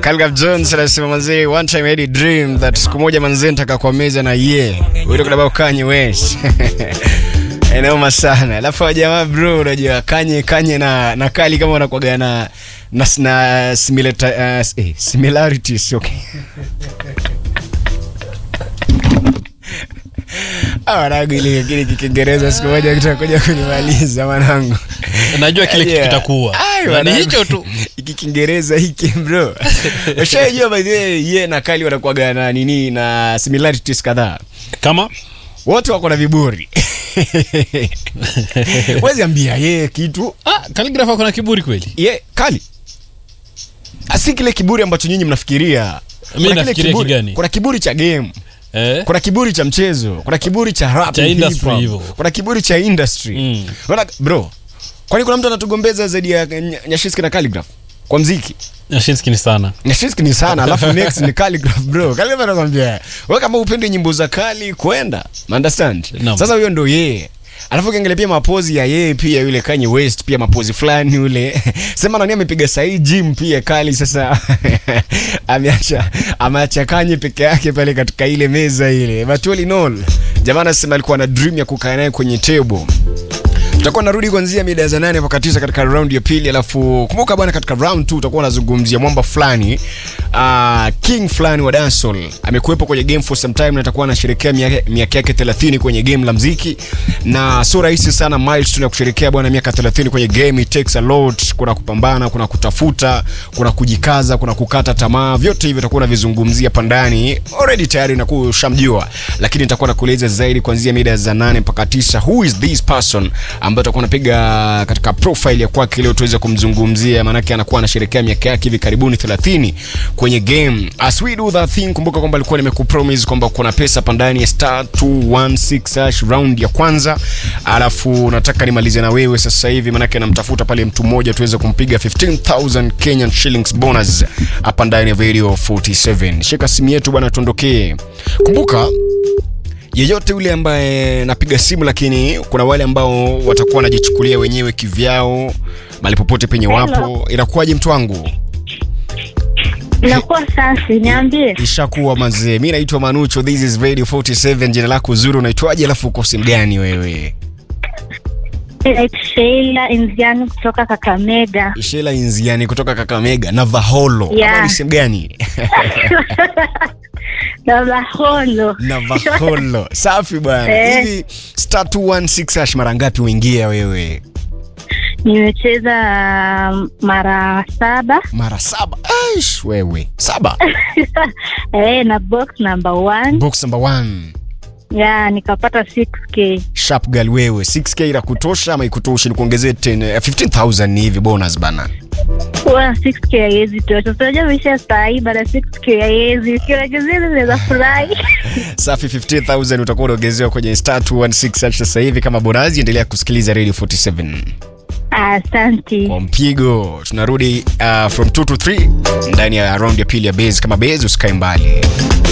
Calgab Jones anasema manzee, one time I had a dream that siku moja manzee nitaka kwa meza na ye wito kudaba Kanye West Inauma sana. Alafu jamaa bro, unajua Kanye Kanye na na Kali kama wanakuaga na na, na similata, uh, eh, similarities okay. Wanangu ile kile Kiingereza siku moja kitakuja kunimaliza mwanangu. najua kile kitu Yeah. kitakuwa Ai, Na ni wanangu. hicho tu Hiki Kiingereza hiki bro. Ushajua by the way ye na Kali wanakuaga na nini na similarities kadhaa. kama Wote wako na viburi. Wezi ambia ye kitu ah, Calligraph ako na kiburi kweli ye Kali. Asi kile kiburi ambacho nyinyi mnafikiria. Mimi Kuna kile nafikiria kiburi- kigani? Kuna kiburi cha game. eh? kuna kiburi cha mchezo kuna kiburi cha rap Cha and industry hip hop, hivyo. kuna kiburi cha industry Mm. Unaona, bro kwani kuna mtu anatugombeza zaidi ya Ny- nyashiski na Calligraph kwa mziki Nyashinski ni sana nyashiski ni sana alafu next ni Calligraph bro Calligraph anakwambia wewe kama upende nyimbo za kali kwenda understand Naam. sasa huyo ndo yeye alafu ukiangalia pia mapozi ya yeye pia yule Kanye West pia mapozi fulani yule sema nani amepiga sahi gym pia kali sasa ameacha ameacha Kanye peke yake pale katika ile meza ile but all in all jamaa anasema alikuwa na dream ya kukaa naye kwenye table tutakuwa narudi kuanzia mida za nane mpaka tisa katika round ya pili alafu kumbuka bwana katika round 2 utakuwa unazungumzia mwamba fulani uh, king fulani wa dancehall amekuwepo kwenye game for some time na atakuwa anasherehekea miaka miaka yake 30 kwenye game la mziki na sio rahisi sana milestone ya kusherehekea bwana miaka 30 kwenye game it takes a lot kuna kupambana kuna kutafuta kuna kujikaza kuna kukata tamaa vyote hivyo utakuwa unavizungumzia pandani already tayari nakuwa ushamjua lakini nitakuwa nakueleza zaidi kuanzia mida za nane mpaka tisa who is this person ambaye tutakuwa napiga katika profile ya kwake leo tuweze kumzungumzia maanake anakuwa anasherekea miaka yake hivi karibuni 30 kwenye game as we do that thing kumbuka kwamba alikuwa nimekupromise kwamba kuna pesa pandani ya star 216 hash round ya kwanza alafu nataka nimalize na wewe sasa hivi maanake namtafuta pale mtu mmoja tuweze kumpiga 15000 Kenyan shillings bonus hapa ndani ya video 47 shika simu yetu bwana tuondokee kumbuka yeyote yule ambaye napiga simu lakini kuna wale ambao watakuwa wanajichukulia wenyewe kivyao mali popote penye wapo inakuwaje mtu wangu Nakuwa safi, niambie. ishakuwa mazee mi naitwa manucho this is radio 47 jina lako zuri unaitwaje alafu uko simu gani wewe Naitwa Sheila Inziani kutoka Kakamega. shela inziani kutoka kakamega na vaholo Yeah. Ama ni simu gani na Maholo. na vaholo safi bwana Eh. hivi star 216 hash mara ngapi uingia wewe Nimecheza um, mara saba mara saba Aish, wewe saba eh, na box number one box number one ya nikapata 6k sharp girl wewe 6k ila kutosha ama ikutoshi ni kuongezee 10 eh, 15000 ni hivi bonus bana Huwa 6k haiwezi tosha. Tunajua maisha saa hii baada ya 6k haiwezi. Ukiongezea naweza furahi. safi 15000 utakuwa unaongezewa kwenye star 216 hash sasa hivi kama bonus endelea kusikiliza radio 47 Asante. kwa mpigo tunarudi uh, from 2 to 3 ndani ya round ya pili ya base kama base usikae mbali